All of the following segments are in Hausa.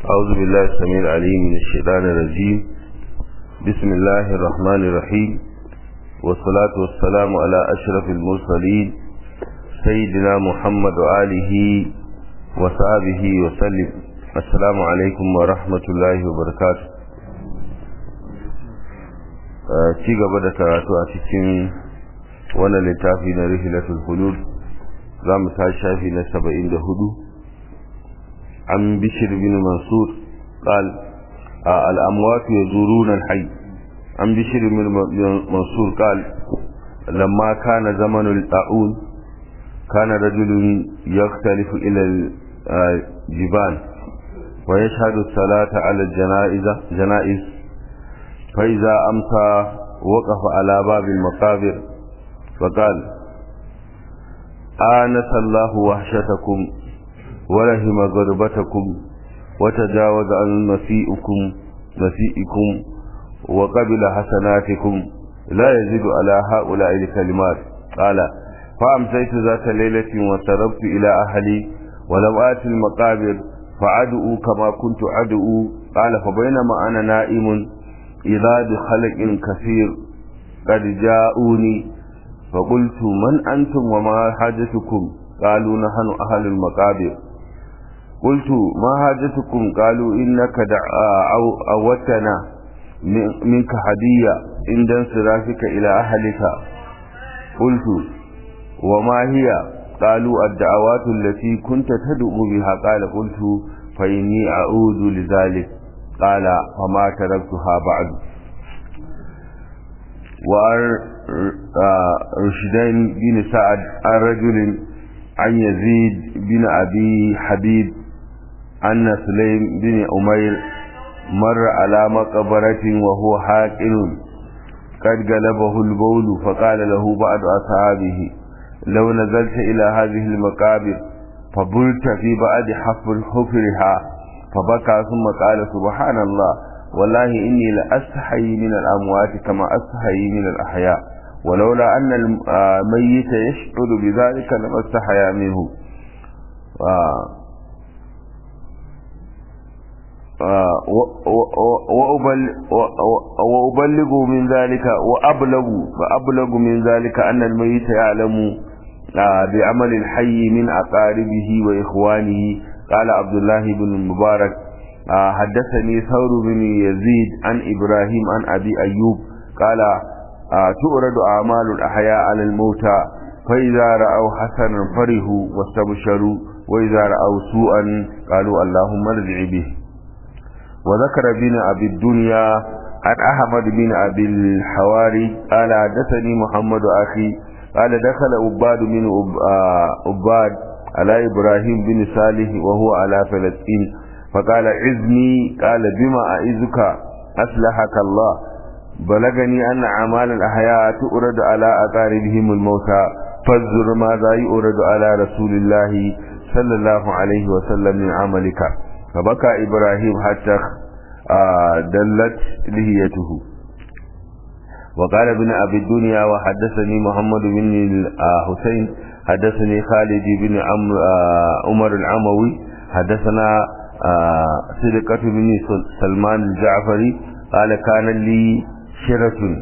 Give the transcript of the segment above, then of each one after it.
أعوذ بالله السميع العليم من الشيطان الرجيم بسم الله الرحمن الرحيم والصلاة والسلام على أشرف المرسلين سيدنا محمد وآله وصحبه وسلم السلام عليكم ورحمة الله وبركاته ci gaba da karatu a cikin wannan littafi na rihilatul hulud za mu ta shafi na saba'in da hudu an bishir bin mansur قال الأموات يزورون الحي عن بشر بن منصور قال لما كان زمن الطاعون كان رجل يختلف إلى الجبال ويشهد الصلاة على الجنائز جنائز فإذا أمسى وقف على باب المقابر فقال آنس الله وحشتكم ورحم غربتكم وتجاوز عن مسيئكم مسيئكم وقبل حسناتكم لا يزيد على هؤلاء الكلمات قال فأمسيت ذات ليلة وسربت إلى أهلي ولم آت المقابر فعدؤوا كما كنت عدؤوا قال فبينما أنا نائم إذا بخلق كثير قد جاءوني فقلت من أنتم وما حاجتكم قالوا نحن أهل المقابر قلت ما حاجتكم قالوا إنك أوتنا منك هدية عند انصرافك إلى أهلك قلت وما هي قالوا الدعوات التي كنت تدعو بها قال قلت فإني أعود لذلك قال فما تركتها بعد ورشدين بن سعد عن رجل عن يزيد بن أبي حبيب أن سليم بن أمير مر على مقبرة وهو حاكل قد غلبه البول فقال له بعض أصحابه لو نزلت إلى هذه المقابر فبلت في بعد حفر حفرها فبكى ثم قال سبحان الله والله إني لأستحي من الأموات كما أستحي من الأحياء ولولا أن الميت يشعر بذلك لما استحيا منه وأبلغ من ذلك وأبلغ وأبلغ من ذلك أن الميت يعلم بعمل الحي من أقاربه وإخوانه قال عبد الله بن المبارك حدثني ثور بن يزيد عن إبراهيم عن أبي أيوب قال تؤرد أعمال الأحياء على الموتى فإذا رأوا حسنا فرحوا واستبشروا وإذا رأوا سوءا قالوا اللهم ارجع به وذكر بن أبي الدنيا عن أحمد بن أبي الحواري قال حدثني محمد أخي قال دخل عباد بن عباد على إبراهيم بن صالح وهو على فلسطين فقال عزني قال بما أعزك أصلحك الله بلغني أن أعمال الأحياء تؤرد على أقاربهم الموتى فانظر ماذا يؤرد على رسول الله صلى الله عليه وسلم من عملك فبكى إبراهيم حتى دلت لهيته وقال ابن أبي الدنيا وحدثني محمد بن الحسين حدثني خالد بن عمر العموي حدثنا صدقة بن سلمان الجعفري قال كان لي شرة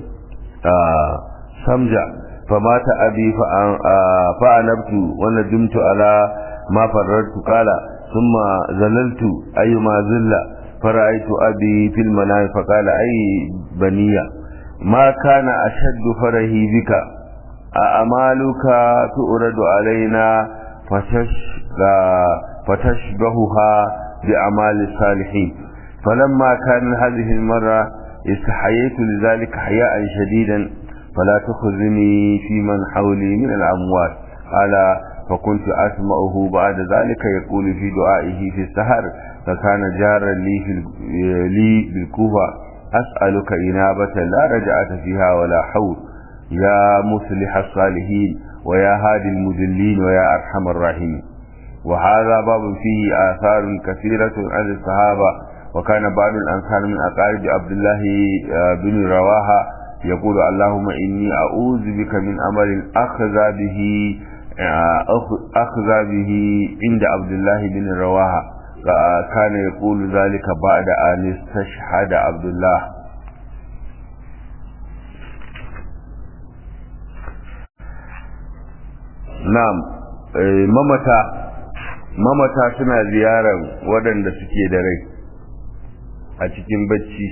سمجة فمات أبي فأنبت وندمت على ما فررت قال ثم زللت أيما زل فرأيت أبي في المنام فقال أي بنية ما كان أشد فرهي بك أأمالك تؤرد علينا فتشبهها بأعمال الصالحين فلما كان هذه المرة استحييت لذلك حياء شديدا فلا تخذني في من حولي من الأموات قال فكنت أسمعه بعد ذلك يقول في دعائه في السهر فكان جارا لي, في لي بالكوفة أسألك إنابة لا رجعة فيها ولا حول يا مصلح الصالحين ويا هادي المذلين ويا أرحم الراحمين وهذا باب فيه آثار كثيرة عن الصحابة وكان بعض الأنصار من أقارب عبد الله بن رواحة يقول اللهم إني أعوذ بك من أمر أخذ به أخذ به عند عبد الله بن رواحة كان يقول ذلك بعد أن استشهد عبد الله na'am mamata mamata suna ziyarar waɗanda suke da rai a cikin bacci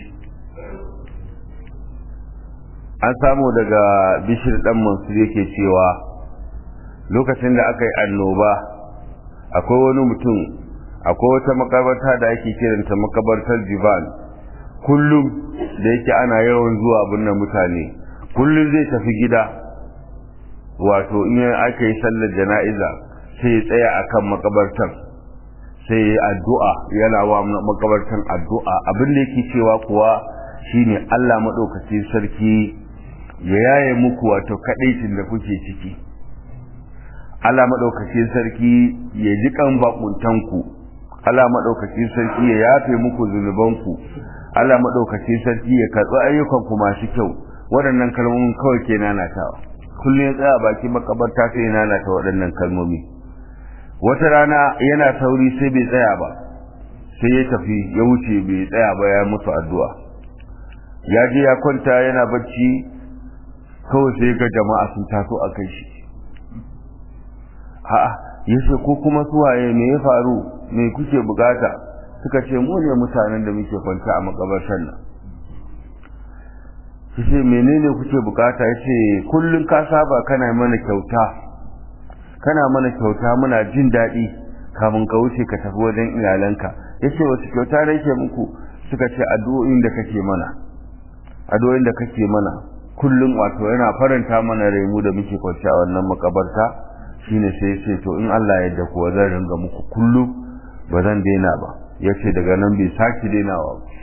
an samu daga bishir ɗan mansur yake cewa lokacin da aka yi annoba akwai wani mutum akwai wata makabarta da ake kiranta makabartar jiban kullum da yake ana yawan zuwa binne mutane kullum zai tafi gida wato in aka yi sallar jana'iza sai ya tsaya akan makabartar sai ya addu'a yana wa makabartar addu'a abin da yake cewa kuwa shine Allah maɗaukacin sarki ya yaye muku wato kaɗaicin da kuke ciki Allah maɗaukacin sarki ya ji kan bakuntanku Allah maɗaukacin sarki ya yafe muku zunubanku Allah maɗaukacin sarki ya karɓi ayyukanku masu kyau waɗannan kalmomin kawai ke nanatawa kullum ya tsaya baki makabarta sai ya nanata waɗannan kalmomi wata rana yana sauri sai bai tsaya ba sai ya tafi ya wuce bai tsaya ba ya mutu addu'a ya je ya kwanta yana bacci kawai sai ga jama'a sun taso a kai shi a'a yace ko kuma suwaye me ya faru me kuke bukata suka ce mu ne mutanen da muke kwanta a makabartar nan yace menene kuke bukata yace kullun ka saba kana mana kyauta kana mana kyauta muna jin daɗi kamun ka wuce ka tafi wajen iyalanka yace wasu kyauta da yake muku suka ce addu'o'in da kake mana addu'o'in da kake mana kullum wato yana faranta mana raimu da muke kwanci a wannan makabarta shine sai ce to in Allah ya yarda kuwa zan ringa muku kullum ba zan daina ba yace daga nan bai saki dainawa ba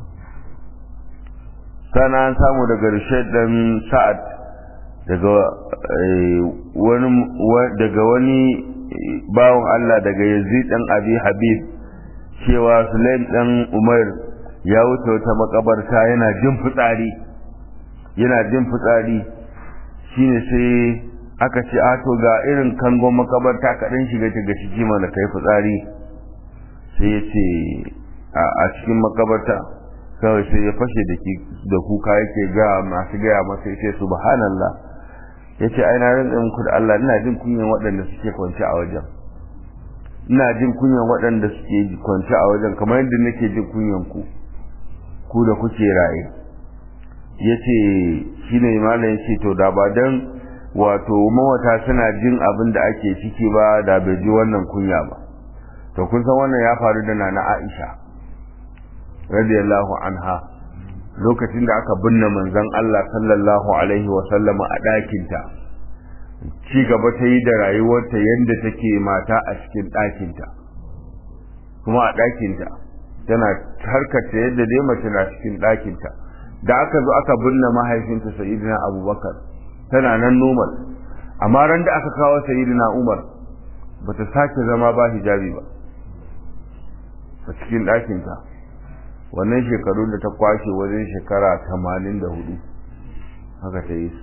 sana an samu daga Rashid dan Sa'ad daga wani daga wani bawon Allah daga Yazid dan Abi Habib cewa Sulaim dan Umar ya wuce wata makabarta yana jin fitsari yana jin fitsari shine sai aka ce a to ga irin kangon makabarta kaɗan shiga daga ciki mana kai fitsari sai ya ce a cikin makabarta kawai sai ya fashe da kuka yake ga masu gaya masa ya ce subhanallah ya ce ai na rinƙa muku da Allah ina jin kunyan waɗanda suke kwance a wajen ina jin kunyan waɗanda suke kwance a wajen kamar yadda nake jin kunyan ku ku da kuke raye ya ce shi ne malam ya ce to da ba don wato mawata suna jin abin da ake ciki ba da bai ji wannan kunya ba to kun san wannan ya faru da nana Aisha radiyallahu anha lokacin da aka binne manzon Allah sallallahu alaihi wa sallama a ɗakinta ci gaba ta yi da rayuwarta yadda take mata a cikin ɗakinta kuma a ɗakinta tana harkata yadda dai mace na cikin ɗakinta da aka zo aka binne mahaifinta sayyidina abubakar tana nan normal amma ran da aka kawo sayyidina umar bata sake zama ba hijabi ba a cikin ɗakinta wannan shekaru da ta kwashe wajen shekara tamanin da hudu haka ta yi su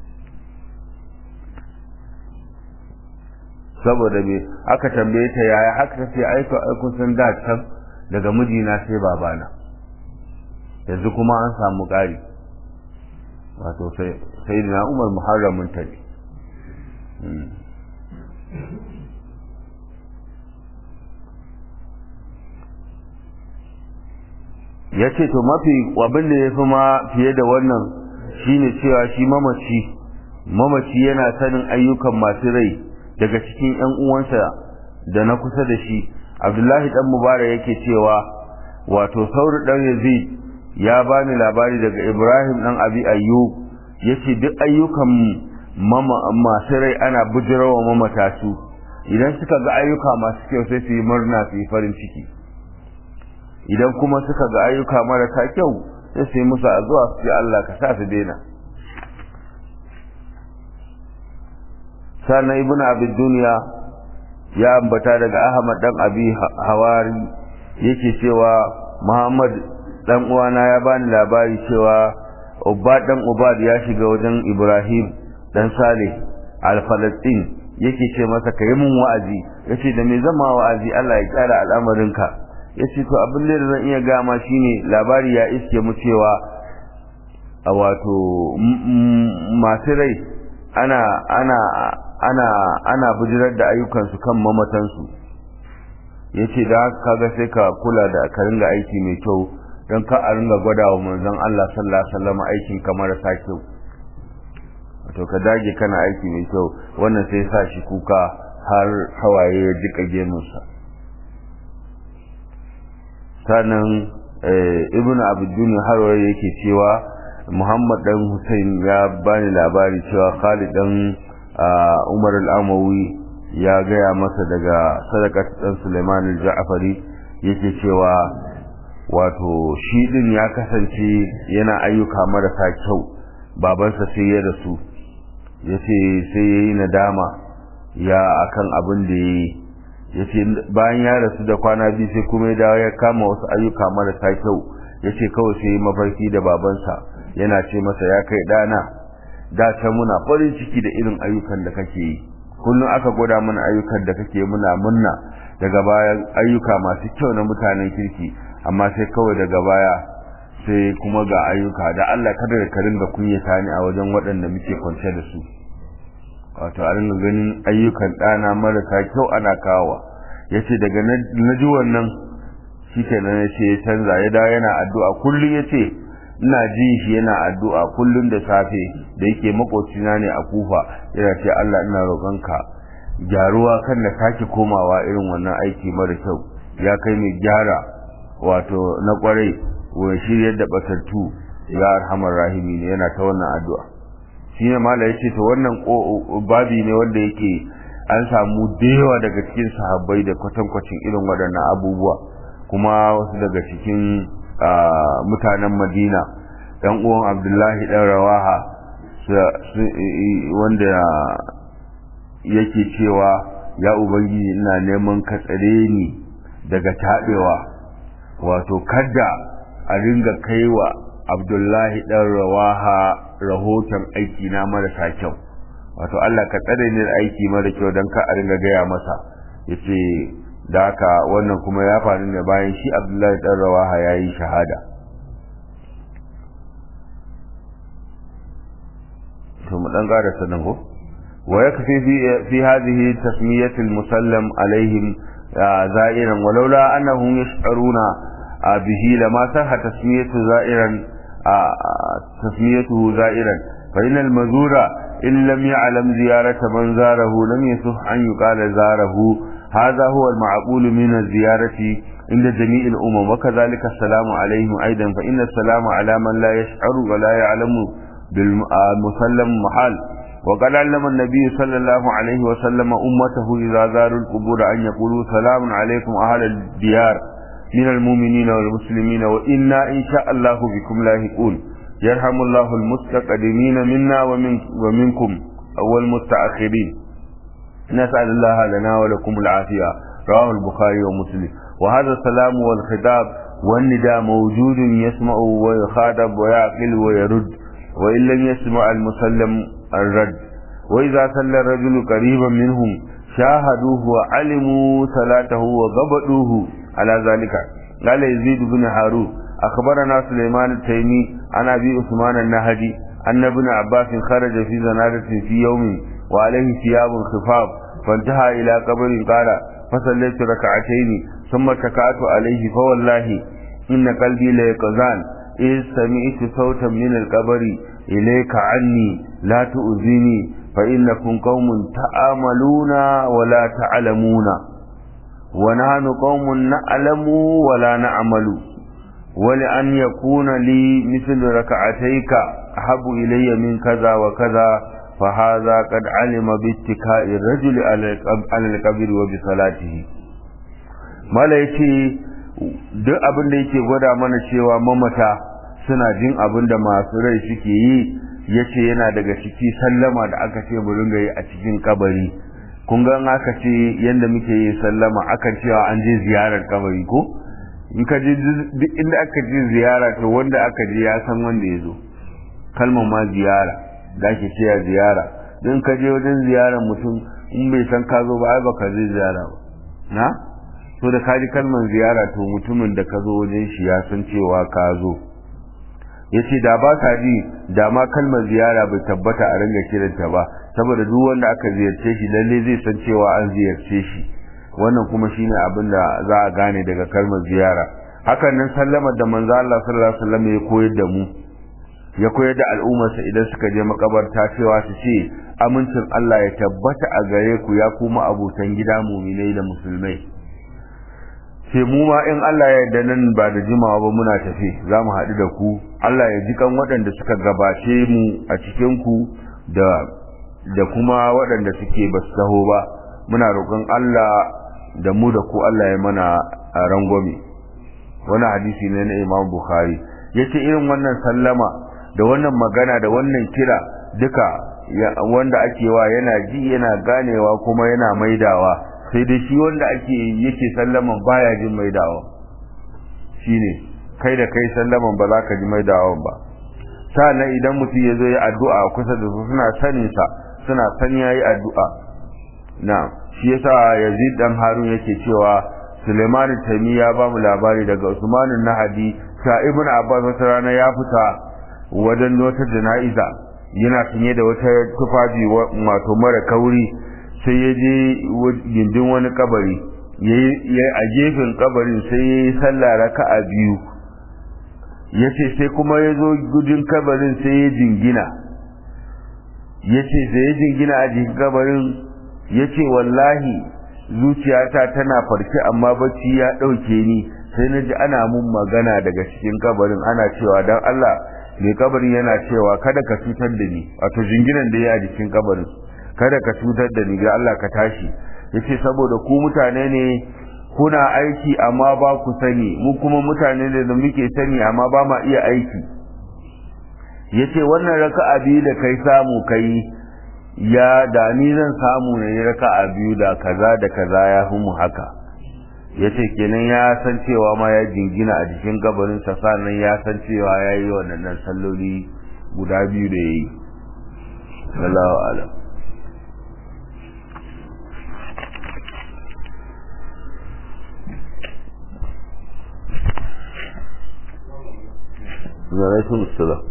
saboda me aka tambaye ta yaya haka ta ce aiko aikun sun da can daga mijina sai babana yanzu kuma an samu ƙari wato sai da umar muharramin ta ne ya ce to mafi abin da ya fi ma fiye da wannan shine cewa shi mamaci mamaci yana sanin ayyukan masu rai daga cikin 'yan uwansa da na kusa da shi abdullahi dan mubarak yake cewa wato sauri dan yazid ya bani labari daga ibrahim dan abi ayyub yace duk ayyukan mama masu rai ana bujirawa mamata su idan suka ga ayyuka masu kyau sai su yi murna su yi farin ciki idan kuma suka ga ayyuka marasa kyau sai su yi musu addu'a su ce Allah ka sa su daina sannan ibnu abi duniya ya ambata daga ahmad dan abi hawari yake cewa muhammad dan uwana ya bani labari cewa ubad dan ubad ya shiga wajen ibrahim dan salih al-falastin yake ce masa ka yi mun wa'azi yace da me zama wa'azi Allah ya kyara al'amarinka yace to abin da zan iya gama shine labari ya iske mu cewa a wato masu rai ana ana ana ana bujirar da ayyukansu kan mamatansu yace da kaga sai ka kula da ka ringa aiki mai kyau don ka a ringa gwada wa manzon Allah sallallahu alaihi wasallam aikin kamar sa kyau to ka dage kana aiki mai kyau wannan sai sa shi kuka har hawaye ya jika gemunsa sannan ibnu abdul harwa yake cewa muhammad dan hussein ya bani labari cewa khalid dan umar al-amawi ya gaya masa daga sadakat dan suleiman al-ja'fari yake cewa wato shi din ya kasance yana ayyuka marasa kyau babansa sai ya rasu ya ce sai ya yi nadama ya akan abin da ya yi ya ce bayan ya rasu da kwana biyu sai kuma ya dawo ya kama wasu ayyuka marasa kyau ya ce kawai sai yi mafarki da babansa yana ce masa ya kai ɗana da can muna farin ciki da irin ayyukan da kake yi kullum aka gwada mana ayyukan da kake muna munna daga bayan ayyuka masu kyau na mutanen kirki amma sai kawai daga baya sai kuma ga ayyuka da Allah kada da ka ringa kunyata ni a wajen waɗanda muke kwance da su wato a ringa ganin ayyukan ɗana marasa kyau ana kawowa ya ce daga na ji wannan shi kenan ya ce ya canza ya dawo yana addu'a kullum ya ce ina ji shi yana addu'a kullum da safe da yake makocina ne a kufa yana ce Allah ina roƙonka gyaruwa kan na sake komawa irin wannan aiki mara kyau ya kai mai gyara wato na kwarai wa shiryar da batattu ya arhamar rahimi ne yana ta wannan addu'a shi ne mala ya ce to wannan babi ne wanda yake an samu da yawa daga cikin sahabbai da kwatankwacin irin waɗannan abubuwa kuma wasu daga cikin mutanen madina ɗan uwan abdullahi ɗan rawaha wanda yake cewa ya ubangiji ina neman ka tsare ni daga taɓewa wato kada a ringa kaiwa abdullahi ɗan rawaha rahoton aiki na marasa kyau wato Allah ka tsare ni da aiki mara kyau don ka a ringa gaya masa ya ce da haka wannan kuma ya faru ne bayan shi abdullahi ɗan rawaha ya yi shahada to mu ɗan ƙara sanin ko wa ya kafi fi hadhihi tasmiyatul musallam alaihim زائرا ولولا أنهم يشعرون به لما صح تسمية زائرا تسميته زائرا فإن المزور إن لم يعلم زيارة من زاره لم يصح أن يقال زاره هذا هو المعقول من الزيارة عند جميع الأمم وكذلك السلام عليهم أيضا فإن السلام على من لا يشعر ولا يعلم بالمسلم محال وقد علم النبي صلى الله عليه وسلم أمته إذا زاروا القبور أن يقولوا سلام عليكم أهل الديار من المؤمنين والمسلمين وإنا إن شاء الله بكم لاهقون يرحم الله المستقدمين منا ومن ومنكم والمستأخرين نسأل الله لنا ولكم العافية رواه البخاري ومسلم وهذا السلام والخطاب والنداء موجود يسمع ويخاطب ويعقل ويرد وإن لم يسمع المسلم الرد وإذا صلى الرجل قريبا منهم شاهدوه وعلموا صلاته وضبطوه على ذلك قال يزيد بن هارون أخبرنا سليمان التيمي عن أبي عثمان النهدي أن ابن عباس خرج في زنادة في يوم وعليه ثياب خفاف فانتهى إلى قبر قال فصليت ركعتين ثم اتكأت عليه فوالله إن قلبي ليقظان إذ سمعت صوتا من القبر إليك عني لا تؤذيني فإنكم قوم تآملون ولا تعلمون ونحن قوم نعلم ولا نعمل ولأن يكون لي مثل ركعتيك أحب إلي من كذا وكذا فهذا قد علم باتكاء الرجل على القبر وبصلاته mala yace duk abin da yake gwada mana cewa mamata suna jin abin da masu rai suke yi yace yana daga ciki sallama da aka ce mu ringa yi a cikin kabari kun ga aka ce yanda muke yi sallama akan cewa an je ziyarar kabari ko in ka je duk inda aka je ziyara to wanda aka je ya san wanda ya zo kalmar ma ziyara da ake cewa ziyara don ka je wajen ziyarar mutum in bai san ka zo ba ai baka zai ziyara ba na to da kaji kalmar ziyara to mutumin da ka zo wajen shi ya san cewa ka zo yace da ba ka ji da ma kalmar ziyara bai tabbata a ringa kiranta ba saboda duk wanda aka ziyarce shi lalle zai san cewa an ziyarce shi wannan kuma shine abin da za a gane daga kalmar ziyara hakan nan sallama da manzo Allah sallallahu alaihi wasallam ya koyar da mu ya koyar da al'ummarsa idan suka je makabarta cewa su ce amincin Allah ya tabbata a gare ku ya kuma abotan gida muminai da musulmai sai mu ma in Allah ya yarda nan ba da jimawa ba muna tafi za mu haɗu da ku Allah ya ji kan waɗanda suka gabace mu a cikin ku da da kuma waɗanda suke ba su taho ba muna roƙon Allah da mu da ku Allah ya mana rangwame wani hadisi ne na Imam Bukhari yace irin wannan sallama da wannan magana da wannan kira duka wanda ake wa yana ji yana ganewa kuma yana maidawa sai dai shi wanda ake yake sallaman baya jin maidawa shine kai da kai sallaman ba za ka ji maidawan ba sannan idan mutum ya zo ya addu'a kusa da su suna sanin sa suna san yayi addu'a na shi yasa Yazid dan Harun yake cewa Suleiman Tami ya ba mu labari daga Usman Nahadi ta Ibn Abbas wata rana ya fita wajen wata jana'iza yana sanye da wata tufafi wato mara kauri sai ya je gindin wani kabari ya a gefen kabarin sai ya yi sallah raka'a biyu ya ce sai kuma ya zo gudun kabarin sai ya jingina ya ce sai ya jingina a jikin kabarin ya ce wallahi zuciyata tana farke amma bacci ya ɗauke ni sai na ji ana mun magana daga cikin kabarin ana cewa don Allah mai kabarin yana cewa kada ka cutar da ni wato jinginan da ya a jikin kabarin kada ka cutar da ni ga Allah ka tashi yace saboda ku mutane ne kuna aiki amma ba ku sani mu kuma mutane ne da muke sani amma ba ma iya aiki yace wannan raka'a biyu da kai samu kai ya da ni zan samu ne raka'a biyu da kaza da kaza ya fi mu haka yace kenan ya san cewa ma ya jingina a jikin gabarin sa sannan ya san cewa ya yi wannan salloli guda biyu da yayi Allahu a'lam alaikum assalam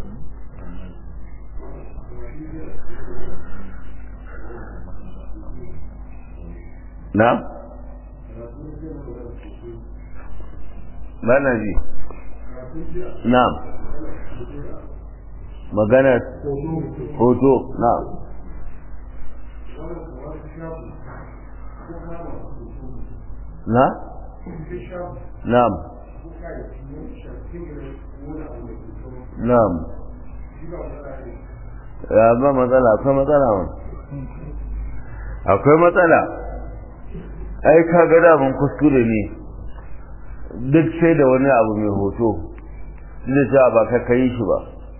na bana ji na magana hoto na na na'am na'am ya ba matsala akwai matsala wani akwai matsala ai ka ga damun kuskure ne duk sai da wani abu mai hoto da cewa ba ka kai shi ba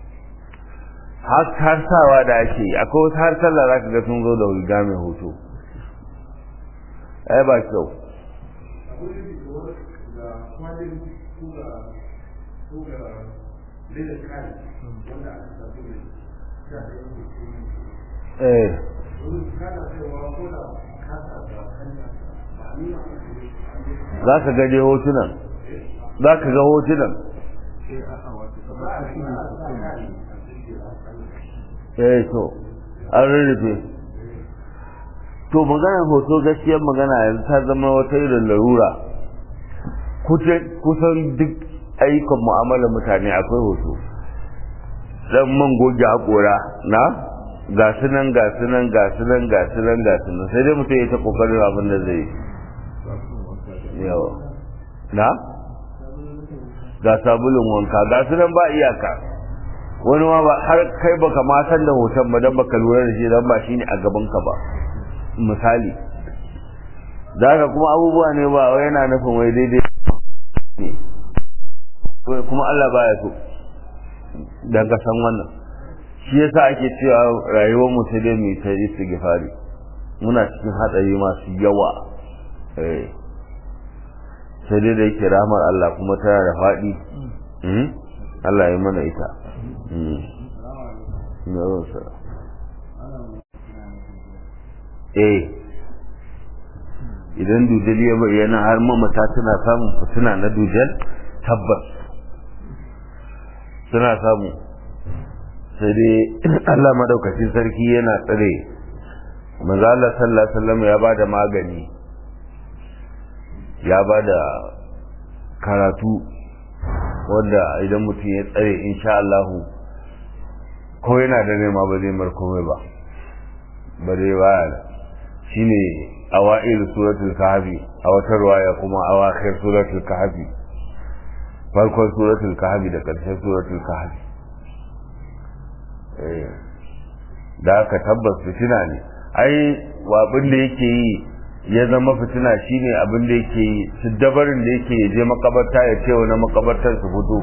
har sawa da ake yi akwai wasu har sallah za ka ga sun zo da riga mai hoto ai ba kyau eh za ka gaje hotunan za ka ga hotunan eh to an rarrafe to maganar hoto gaskiyar magana yanzu ta zama wata irin larura kusan duk ayyukan mu'amalar mutane akwai hoto dan man goge haƙora na ga su nan ga su nan ga su nan ga su nan ga su nan sai dai mutum ya ta kokarin abin da zai yawa na ga sabulun wanka ga su nan ba iyaka wani ma ba har kai baka ma san da hoton ba dan baka lura da shi dan ba shine a gaban ka ba misali zaka kuma abubuwa ne ba wai yana nufin wai daidai ne kuma Allah baya so dan ka san wannan shi yasa ake cewa rayuwar mu sai dai mu ta istighfari muna cikin hatsari masu yawa eh sai dai da yake rahmar Allah kuma tana da faɗi Allah ya mana ita eh idan dujal ya bayyana har mamata tana samun fitina na dujal tabbas suna samu sai dai Allah madaukakin sarki yana tsare manzo Allah sallallahu alaihi wasallam ya bada magani ya bada karatu wanda idan mutum ya tsare insha Allah ko yana da nema ba zai mar komai ba ba dai ba shine awa'il suratul kahfi a wata ruwaya kuma awakhir suratul kahfi farkon suratul kahfi da karshen suratul kahfi da aka tabbas fitina ne ai abin da yake yi ya zama fitina shine abin da yake yi su dabarin da yake je makabarta ya ce wani makabartar su fito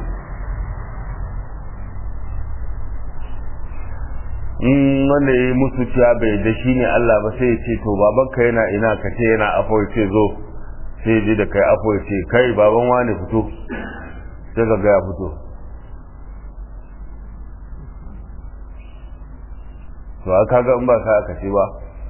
in wanda ya yi musu cewa bai da shi ne Allah ba sai ya ce to babanka yana ina ka ce yana afo ya ce zo sai ya je da kai afo ya ce kai baban wani fito sai ka ga ya fito to aka ga in ba ka aka ce ba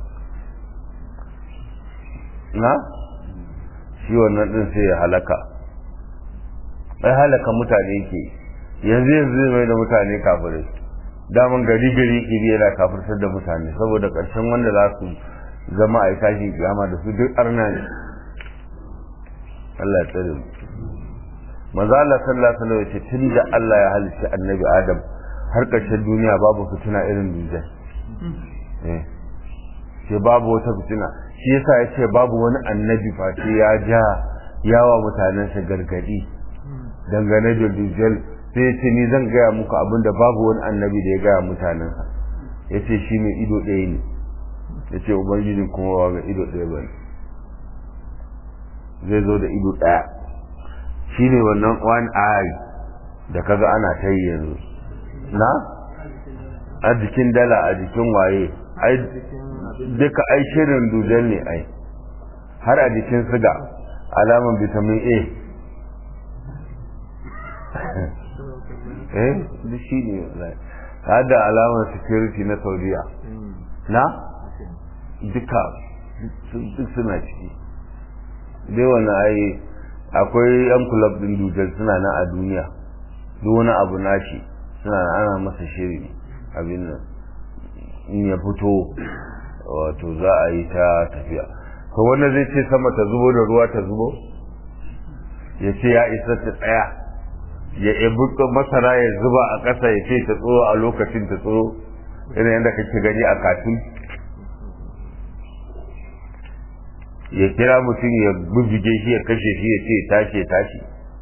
na shi wannan din sai ya halaka ai halaka mutane yake yanzu yanzu mai da mutane kafirai daman gari gari iri yana kafirtar da mutane saboda ƙarshen wanda za su zama a tashi kiyama da su duk arna ne Allah ya tsare mu manzo Allah sallallahu alaihi wasallam yace tunda Allah ya halicci annabi Adam har ƙarshen duniya babu fitina irin dujal eh ce babu wata fitina shi yasa yace babu wani annabi face ya ja yawa mutanensa gargadi dangane da dujal sai ya ce ni zan gaya muku abin da babu wani annabi da ya gaya mutanensa ya ce shi mai ido ɗaya ne ya ce ubangiji kuma wa ga ido ɗaya ba zai zo da ido ɗaya shi ne wannan one eye da kaga ana ta yi yanzu na a jikin dala a jikin waye ai duka ai shirin dujal ne ai har a jikin siga alaman vitamin a eh duk shi ne har da alamar security na saudiya na duka duk suna ciki dai wani ai akwai yan kulab din dujal suna nan a duniya duk wani abu nashi suna ana masa shiri abin nan in ya fito wato za a yi ta tafiya to wanda zai ce sama ta zubo da ruwa ta zubo ya ce ya isa ta tsaya ya ebi masara ya zuba a ƙasa ya ce ta tsoro a lokacin ta tsoro irin yadda kake gani a katun ya kira mutum ya bubbuge shi ya kashe shi ya ce tashi tashi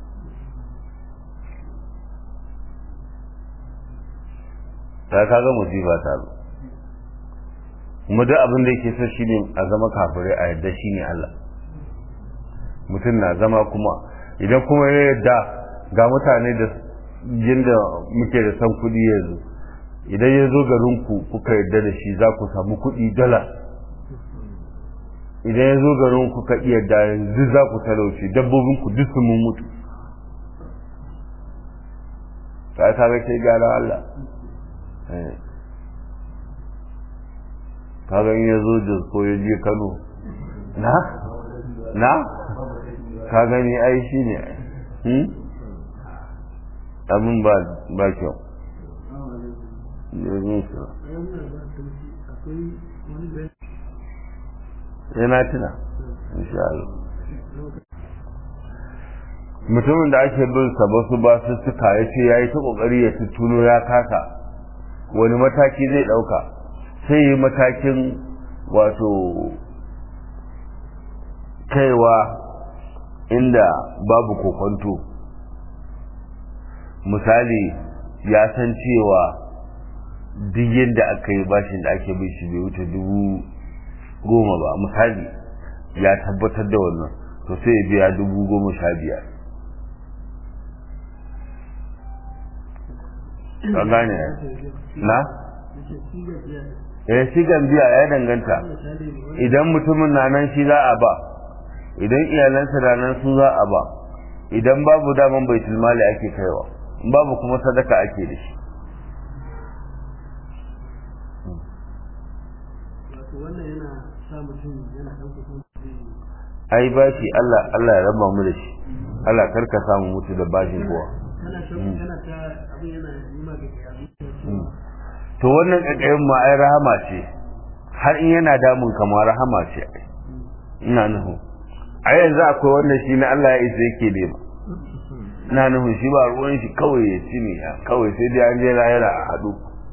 ta kaga musiba ta zo kuma duk abin da yake so shine a zama kafirai a yadda shine Allah mutum na zama kuma idan kuma ya yadda ga mutane da yadda muke da san kuɗi yanzu idan ya zo garinku kuka yadda da shi za ku samu kuɗi dala idan ya zo garin kuka iya da yanzu za ku talauci dabbobin ku duk sun mutu ta ta ga kai gara Allah ka ga ya zo da ko ya je Kano na na ka gani ai shi ne abin ba ba kyau yana tuna insha Allah mutumin da ake bin sa basu ba su suka ya ce ya yi ta kokari ya tuttuno ya kasa wani mataki zai dauka sai yi matakin wato kaiwa inda babu kokonto misali ya san cewa duk yadda aka yi bashin da ake bin shi bai wuce dubu goma ba misali ya tabbatar da wannan to sai ya biya dubu goma sha biyar ka gane na? eh sigan biya ya danganta idan mutumin na nan shi za a ba idan iyalansa na nan su za a ba idan babu daman baitul mali ake kaiwa babu kuma sadaka ake da shi wannan yana sa mutum yana ɗauka ai bashi Allah Allah ya raba mu da shi Allah karka samu mutu da bashin kowa to wannan kakayin ma ai rahama ce har in yana damun kamar rahama ce ina nuhu a yanzu akwai wanda shi na Allah ya isa yake ne ba ina nuhu shi ba ruwan shi kawai ya ci ne kawai sai dai an je lahira a haɗu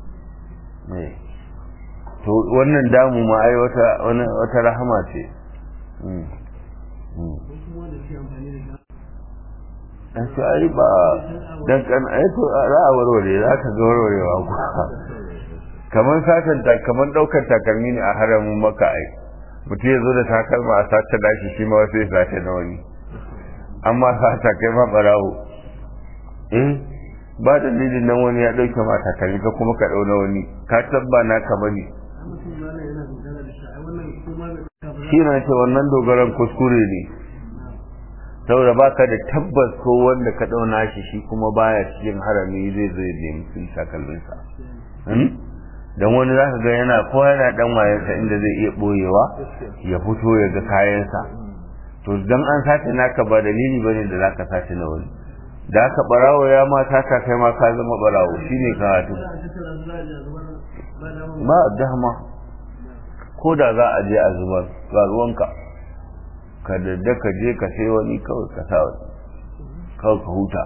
to wannan damu ma ai wata wata rahama ce an ce ai ba dan kan ai to za a warware za ka ga warwarewa ku kamar satan ta kamar daukar takalmi ne a haramin maka ai mutum ya zo da takalma a sace dashi shi ma wasu ya sace na wani amma sata kai ma barawo eh ba dalilin nan wani ya dauke ma takalmi ka kuma ka dau na wani ka tabba na ka bane shi na ce wannan dogaran kuskure ne saboda baka da tabbas ko wanda ka dauna shi shi kuma baya cikin harami zai zai nemi sun takalminsa don wani za ka ga yana ko yana dan wayansa inda zai iya boyewa ya fito ya ga kayansa to dan an sace naka ba dalili bane da zaka sace na wani da aka barawo ya ma taka kai ma ka zama barawo shine karatu ba dama ko da za a je a zubar ga ruwanka ka dadda ka je ka sai wani kawai ka sa wani kawai ka huta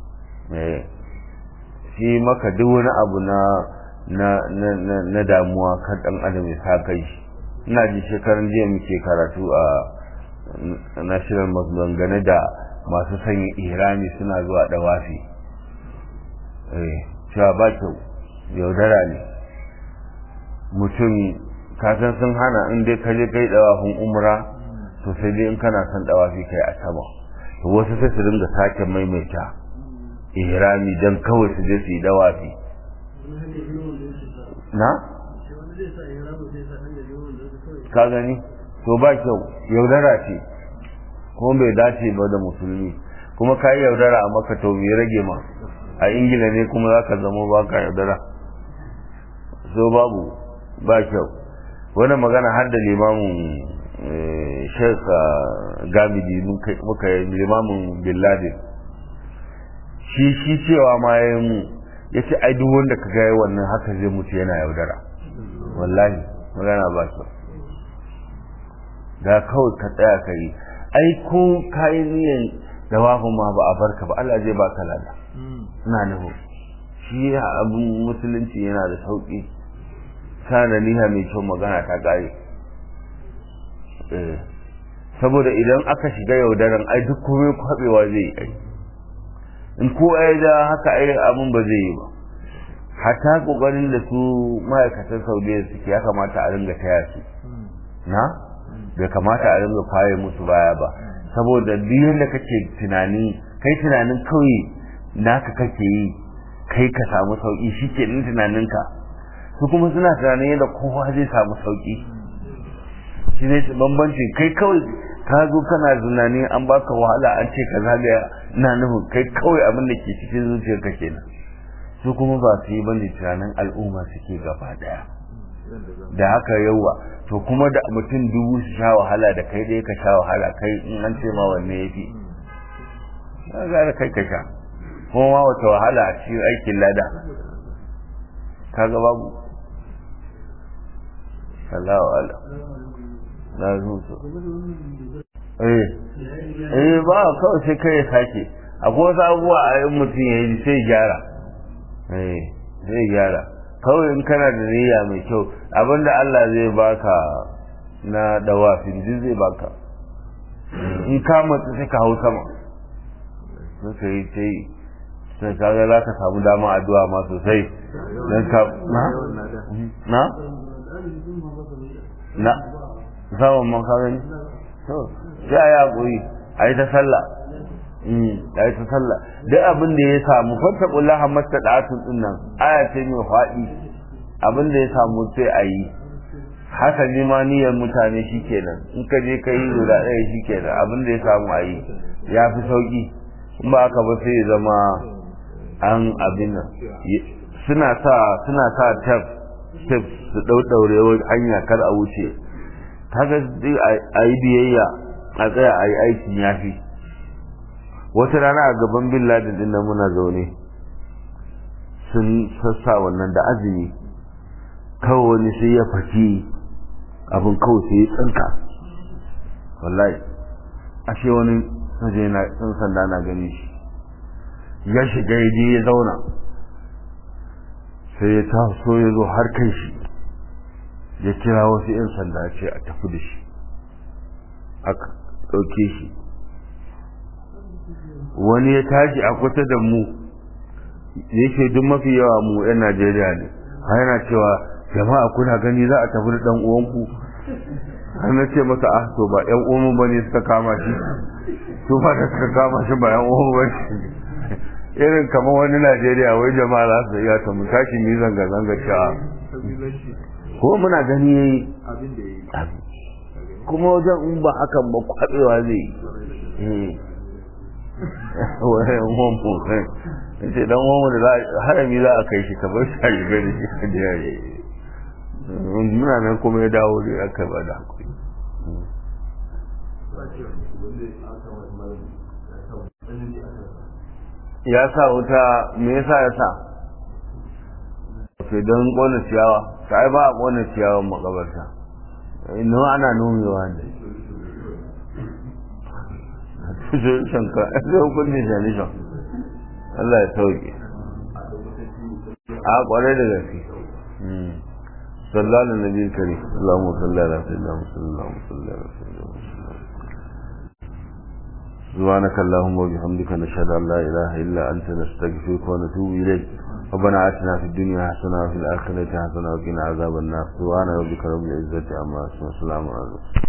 shi maka duk wani abu na na na na damuwa kan dan adam ya sa kai shi ina ji shekaran jiya muke karatu a national mosque dangane da masu sanya irami suna zuwa dawafi eh cewa ba kyau yaudara ne mutum kasan sun hana in dai ka je kai dawafin umra to sai dai in kana son dawafi kai a sama to wasu sai su dinga sake maimaita ihrami dan kawai su je su yi dawafi na ka gani to ba kyau yaudara ce kuma bai dace ba da musulmi kuma ka yi yaudara a maka to me rage ma a ingila ne kuma za ka zama ba ka yaudara so babu ba kyau wani magana har da limamin sheikh gamidi muka yi limamin bin ladin shi shi cewa ma ya mu ya ce ai duk wanda ka gaya wannan haka zai mutu yana yaudara wallahi magana ba su da kawai ka tsaya ka yi ai ko kayi niyan da wafin ma ba a barka ba Allah zai baka lada ina nuhu shi abin musulunci yana da sauki sana niha mai kyau magana ta kare saboda idan aka shiga yaudaran ai duk komai kwabewa zai yi ai in ko ai da haka ai abin ba zai yi ba hatta kokarin da su ma'aikatan saudiya suke ya kamata a ringa taya su na bai kamata a ringa faye musu baya ba saboda duk yadda kake tunani kai tunanin kawai naka kake yi kai ka samu sauki shi ke nan tunaninka su kuma suna tunanin yadda kowa zai samu sauki shi ne bambanci kai kawai ka zo kana zunani an baka wahala an ce ka zagaya ina nufin kai kawai abin da ke cikin zuciyarka kenan su kuma ba su yi bane tunanin al'umma suke gaba daya da haka yawa to kuma da mutum dubu su sha wahala da kai ɗaya ka sha wahala kai in an ce ma wanne ya fi na gara kai ka sha kuma ma wata wahala a cikin aikin lada kaga babu Allahu ala na zuwa eh eh ba kawai sai kai ya sake akwai wasu abubuwa a yin mutum ya yi sai gyara eh zai gyara kawai in kana da niyya mai kyau abinda Allah zai baka na dawafin duk zai baka in ka matsa sai ka hau sama sai ka yi sai sai ka ga za ka samu dama addu'a ma sosai don ka na na na saman man ka gani to sai a yi haƙuri a yi ta sallah da ya ta sallah duk abin da ya samu fanta kullaha masta da'atun din nan aya ce mai faɗi abin da ya samu sai a yi hasali ma niyyar mutane shikenan in ka je ka yi guda ɗaya shikenan abin da ya samu a yi ya fi sauƙi in ba aka ba sai ya zama an abin nan suna sa suna sa tef tef su ɗauɗaure hanya kar a wuce kaga a yi biyayya a tsaya a yi aikin yafi wata rana a gaban bin ladin din nan muna zaune sun sassa wannan da azumi kawai wani sai ya faki abin kawai sai ya tsanka wallahi ashe wani waje na ɗan sanda na gani shi ya shiga ya je ya zauna sai ya taso ya zo har kai shi ya kira wasu 'yan sanda ce a tafi da shi aka ɗauke shi wani ya tashi a kusa da mu yake duk mafi yawa mu 'yan najeriya ne har yana cewa jama'a kuna gani za a tafi da ɗan uwanku har na ce masa ah to ba 'yan uwanmu ba ne suka kama shi su ba da suka kama shi ba 'yan uwanmu ba ne irin kamar wani najeriya wai jama'a za su iya ta mu tashi mu yi zanga-zanga cewa ko muna gani yayi kuma wajen in ba hakan ba kwabewa zai yi wani mamu ce dan mamu da harami za a kai shi kamar shi a riga da shi da ya yi muna nan kuma ya dawo da aka ba da hakuri ya sa wuta me yasa ya sa ke don ƙona ciyawa ta ba a ƙona ciyawan makabarta inu ana nomewa ne shanka zai hukunin shanishan Allah ya sauke a ƙwarai da gaske sallallahu alaihi kare Allahumma salli ala sayyidina Muhammad sallallahu alaihi wasallam سبحانك اللهم وبحمدك نشهد ان لا اله الا انت نستغفرك ونتوب اليك ربنا آتنا في الدنيا حسنة وفي الآخرة حسنة وقنا عذاب النار سبحان ربك رب العزة عما يصفون وسلام على المرسلين